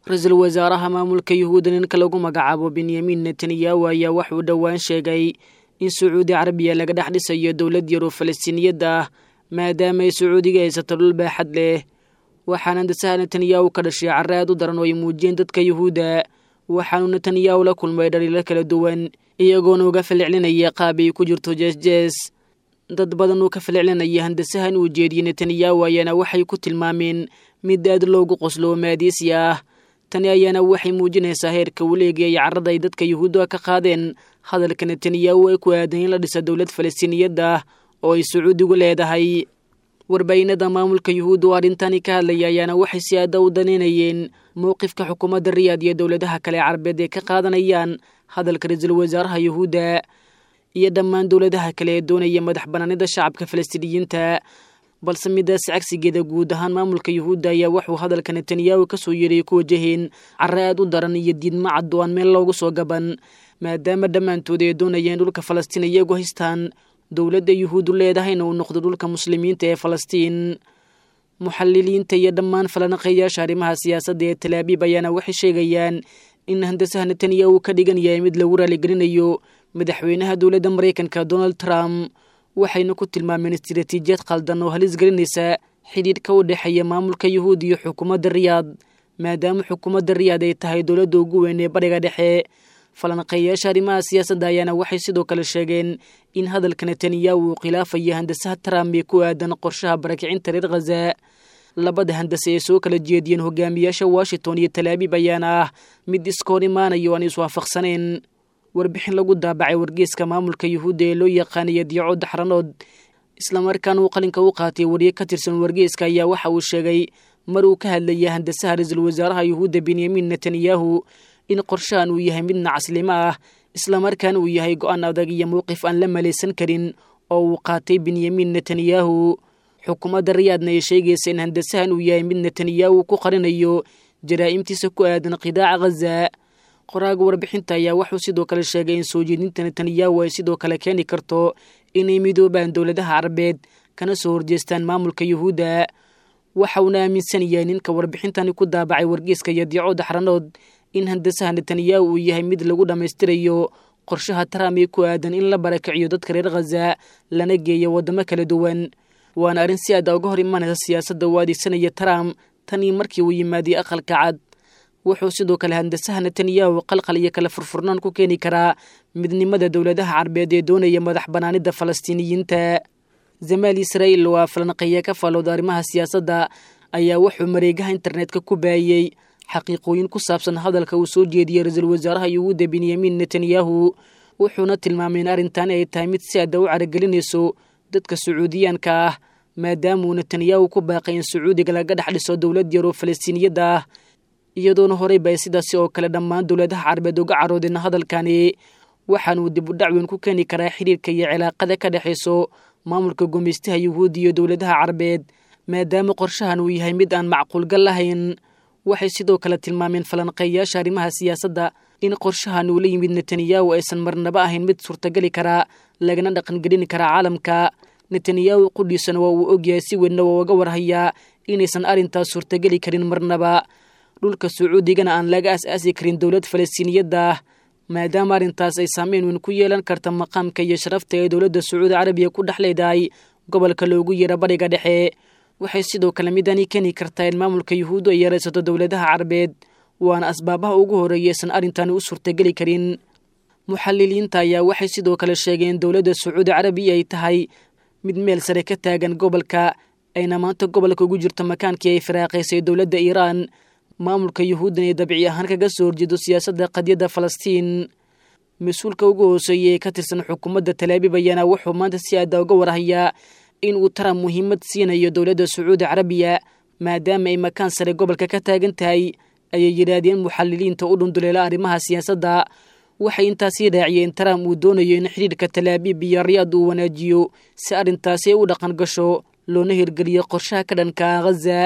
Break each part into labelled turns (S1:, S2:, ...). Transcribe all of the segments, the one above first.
S1: ra-iisul wasaaraha maamulka yuhuudda ninka lagu magacaabo benyamin netanyahu ayaa waxuu dhowaan sheegay in sacuudi carabiya laga dhex dhisayo dowlad yar oo falastiiniyadda ah maadaama ay sacuudiga haysato dhul baaxad leh waxaana handasaha netanyahu ka dhashay carre aad u daran oo ay muujiyeen dadka yuhuudda waxaanuu netanyahu la kulmay dhaliilo kala duwan iyagoona uga falcelinaya qaab ay ku jirto jeesjees dad badan uu ka falcelinaya handasahan uu jeediyey netanyahu ayaana waxay ku tilmaameen mid aad loogu qoslo maadiisi ah tani ayaana waxay muujinaysaa heerka waleegay ay carrada ay dadka yuhuudda ka qaadeen hadalka netanyahu ay ku aadan in la dhisa dowlad falastiiniyadda ah oo ay sacuudigu leedahay warbaahinada maamulka yuhuudda oo arrintani ka hadlaya ayaana waxay si aada u danaynayeen mowqifka xukuumadda riyaad iyo dowladaha kale carabeed ee ka qaadanayaan hadalka ra-iisul wasaaraha yuhuudda iyo dhammaan dowladaha kale ee doonaya madax banaanida shacabka falastiiniyiinta balse midaas cagsigeeda guud ahaan maamulka yuhuudda ayaa wuxuu hadalka netanyahu ka soo yeeray ku wajaheen carre aad u daran iyo diidma cad oo aan meel loogu soo gaban maadaama dhammaantood ay doonayeen dhulka falastiin iyagu haystaan dowladda yuhuuddu leedahayna uu noqdo dhulka muslimiinta ee falastiin muxaliliinta iyo dhammaan falanaqeeyaasha arrimaha siyaasadda ee talaabiib ayaana waxay sheegayaan in handasaha netanyahu ka dhigan yahay mid lagu raaligelinayo madaxweynaha dowladda maraykanka donald trump waxayna ku tilmaameen istiraatiijiyad khaldan oo halis gelinaysa xidhiidhka u dhexeeya maamulka yuhuud iyo xukuumadda riyaad maadaama xukuumadda riyaad ay tahay dowladda ugu weyn ee bariga dhexe falanqeeyaasha arrimaha siyaasadda ayaana waxay sidoo kale sheegeen in hadalka netanyahu uu khilaafaya handasaha trump ee ku aadan qorshaha barakicinta reer khaza labada handase ee soo kala jeediyeen hogaamiyaasha washington iyo talaabiib ayaana ah mid iska hor imaanaya o aan iswaafaqsaneen warbixin lagu daabacay wargeeska maamulka yuhuudda ee loo yaqaanaya diyaco daxranood islamarkaana uu qalinka u qaatay wariye ka tirsan wargeeska ayaa waxa uu sheegay mar uu ka hadlaya handasaha ra-iisul wasaaraha yuhuudda benyamin netanyahu in qorshahan uu yahay mid nacaslimo ah islamarkaana uu yahay go-aan adag iyo mowqif aan la malaysan karin oo uu qaatay benyamin netanyahu xukuumadda riyaadna ay sheegaysa in handasahan uu yahay mid netanyahu ku qarinayo jaraa'imtiisa ku aadan qidaaca khaza qoraaga warbixinta ayaa wuxuu sidoo kale sheegay in soo jeedinta netanyahu ay sidoo kale keeni karto inay midoobaan dowladaha carabeed kana soo horjeestaan maamulka yuhuudda waxa uuna aaminsan yahay ninka warbixintani ku daabacay wargeeska iyo diico daxranood in handasaha netanyahu uu yahay mid lagu dhammaystirayo qorshaha trump ee ku aadan in la barakiciyo dadka reer khaza lana geeyo waddamo kala duwan waana arrin si aada uga hor imanaysa siyaasadda uu adeegsanaya trump tanii markii uu yimaadiye aqalka cad wuxuu sidoo kale handasaha netanyahu qalqal iyo kala furfurnaan ku keeni karaa midnimada dowladaha carabeed ee doonaya madax banaanida falastiiniyiinta zamaal israa'iil waa falanqeeya ka faalooda arrimaha siyaasadda ayaa wuxuu mareegaha internetka ku baayey xaqiiqooyin ku saabsan hadalka uu soo jeediyey ra-iisul wasaaraha yuhuudda benyamin netanyahu wuxuuna tilmaamay in arrintan ay tahay mid si aada u caragelinayso dadka sacuudiyaanka ah maadaamauu netanyahu ku baaqay in sacuudiga laga dhex dhiso dowlad yar oo falastiiniyadda ah iyadoona horeyba ay sidaasi oo kale dhammaan dowladaha carabeed uga caroodeen hadalkani waxaanuu dib u dhacweyn ku keeni karaa xidhiirka iyo cilaaqada ka dhexayso maamulka gumaystaha yuhuudda iyo dowladaha carabeed maadaama qorshahan uu yahay mid aan macquulgal lahayn waxay sidoo kale tilmaameen falanqeeyaasha arrimaha siyaasadda in qorshahan uu la yimid netanyahu aysan marnaba ahayn mid suurtageli karaa lagana dhaqangelin karaa caalamka netanyahu qudhiisana waa uu ogyahay si weynna waa uga warhayaa inaysan arrintaas suurtageli karin marnaba dhulka sacuudigana aan laga as-aasi karin dowlad falastiiniyadda ah maadaama arrintaas ay saameyn weyn ku yeelan karta maqaamka iyo sharafta ee dowladda sacuudi carabiya ku dhex leedahay gobolka loogu yeero bariga dhexe waxay sidoo kale midani keeni kartaa in maamulka yuhuuddu ay yaraysato dowladaha carabeed waana asbaabaha ugu horreeyaysan arrintani u suurtageli karin muxaliliinta ayaa waxay sidoo kale sheegeen dowladda sacuudi carabiya ay tahay mid meel sare ka taagan gobolka ayna maanta gobolka ugu jirto makaankii ay firaaqaysay dowladda iiraan maamulka yuhuuddan ee dabci ahaan kaga soo horjeedo siyaasadda qadiyadda falastiin mas-uulka ugu hooseeya ee ka tirsan xukuumadda talaabiib ayaana wuxuu maanta si aada uga warhayaa in uu trump muhiimad siinayo dowladda sacuudi carabiya maadaama ay makaan sare gobolka ka taagan tahay ayay yidhaahdeen muxaliliinta u dhunduleela arrimaha siyaasadda waxay intaasii raaciyeen trump uu doonayo in xidhiirka talaabiib iyo riyaad uu wanaajiyo si arrintaasi ay u dhaqan gasho loona hirgeliyo qorshaha ka dhanka khaza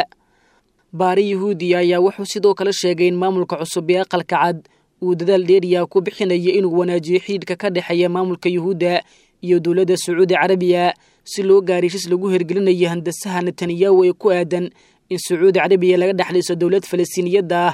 S1: baari yuhuudiya ayaa wuxuu sidoo kale sheegay in maamulka cusub ee aqalka cad uu dadaal dheeriya ku bixinayo inuu wanaajiyo xidhiidhka ka dhexeeya maamulka yuhuudda iyo dowladda sacuudi carabiya si loo gaari heshiis lagu hirgelinayo handasaha netanyahu ee ku aadan in sacuudi carabiya laga dhexliso dowlad falastiiniyadda ah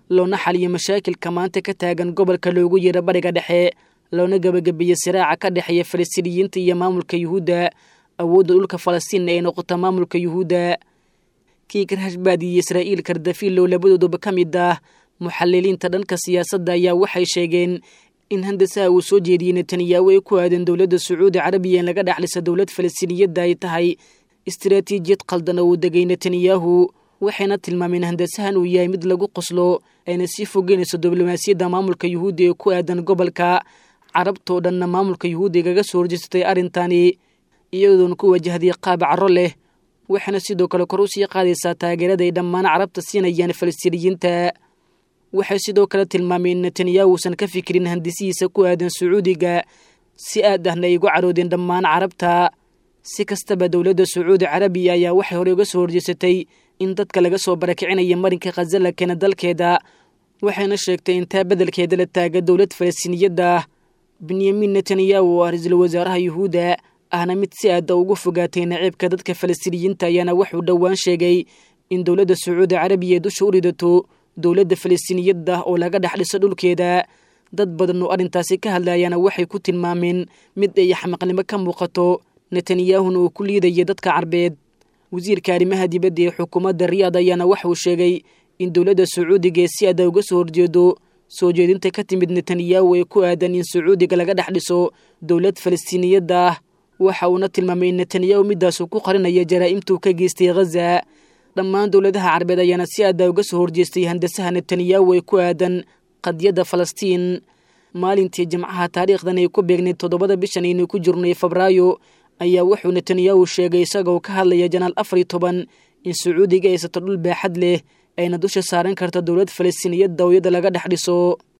S1: loona xaliyo mashaakilka maanta ka taagan gobolka loogu yeero bariga dhexe loona gebagabeeyey siraaca ka dhexeeya falastiiniyiinta iyo maamulka yuhuudda awoodda dhulka falastiinna ay noqota maamulka yuhuudda kiikar hashbaad iyo israa'iil kardafiillow labadooduba ka mid ah muxaliliinta dhanka siyaasadda ayaa waxay sheegeen in handasaha uu soo jeediyey netanyahu ay ku aadan dowladda sacuudi carabiya in laga dhexlisa dowlad falastiiniyadda ay tahay istaraatiijiyad qaldan oo uu degay netanyahu waxayna tilmaameen handasahan uu yahay mid lagu qoslo ayna sii fogeynayso diblomaasiyadda maamulka yuhuudda ee ku aadan gobolka carabtoo dhanna maamulka yuhuudda igaga soo horjeestay arrintani iyadoona ku wajahday qaab caro leh waxayna sidoo kale kor u sii qaadaysaa taageerada ay dhammaan carabta siinayaan falastiiniyiinta waxay sidoo kale tilmaameen in netanyahu uusan ka fikirin handisihiisa ku aadan sacuudiga si aad ahna ay ugu caroodeen dhammaan carabta si kastaba dowladda sacuudi carabiya ayaa waxay horey uga soo horjeesatay in dadka laga soo barakicinaya marinka khaza la keena dalkeeda waxayna sheegtay intaa beddelkeeda la taaga dowlad falastiiniyadda ah benyamin netanyahu oo ah ra-iisul wasaaraha yuhuudda ahna mid si aada ugu fogaatay naciibka dadka falastiiniyiinta ayaana wuxuu dhowaan sheegay in dowladda sacuudi carabiya ay dusha u ridato dowladda falastiiniyadda oo laga dhex dhiso dhulkeeda dad badan oo arrintaasi ka hadlayaana waxay ku tilmaameen mid ay xamaqnimo ka muuqato netanyahuna uu ku liidaya dadka carbeed wasiirka arrimaha dibadda ee xukuumadda riyaad ayaana waxauu sheegay in dowladda sacuudiga ee si aada uga soo horjeedo soo jeedinta ka timid netanyahu ee ku aadan in sacuudiga laga dhex dhiso dowlad falastiiniyadda ah waxa uuna tilmaamay in netanyahu midaasuu ku qarinaya jaraa'imtuu ka geystay khaza dhammaan dowladaha carbeed ayaana si aada uga soo horjeestay handasaha netanyahu ee ku aadan qadiyadda falastiin maalintii jimcaha taariikhdan ay ku beegnayd toddobada bishan aynu ku jirnay febraayo ayaa wuxuu netanyahu sheegay isagoo ka hadlaya janaal afar iyo toban in sacuudiga haysato dhul baaxad leh ayna dusha saaran karta dowlad falastiiniyadda ooyada laga dhex dhiso